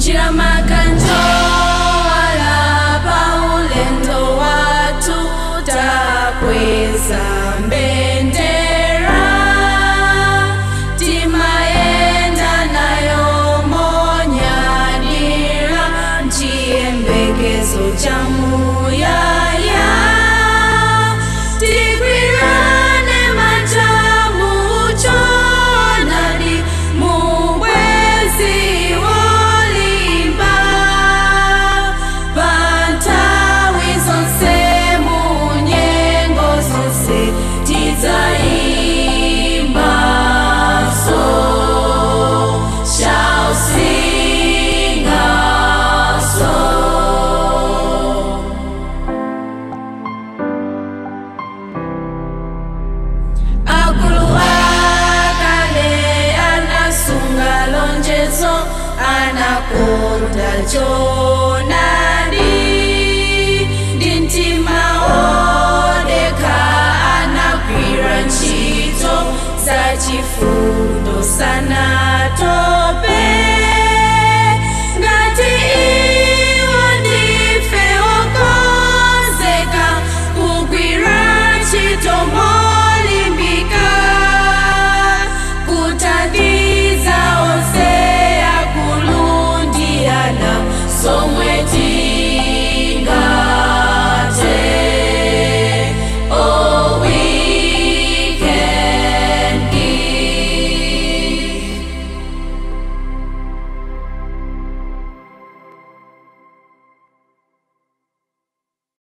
njira makanjo alapa ulendo watu takweza mbendera timaenda nayo monyadira chiyembekezo cha muyaya tigwirane machamu chonadi mubwezi wolimba pantawi zonse munyengo zonse tizaimba so shall sing a song akulu akale anasunga lonjezo anakonda cho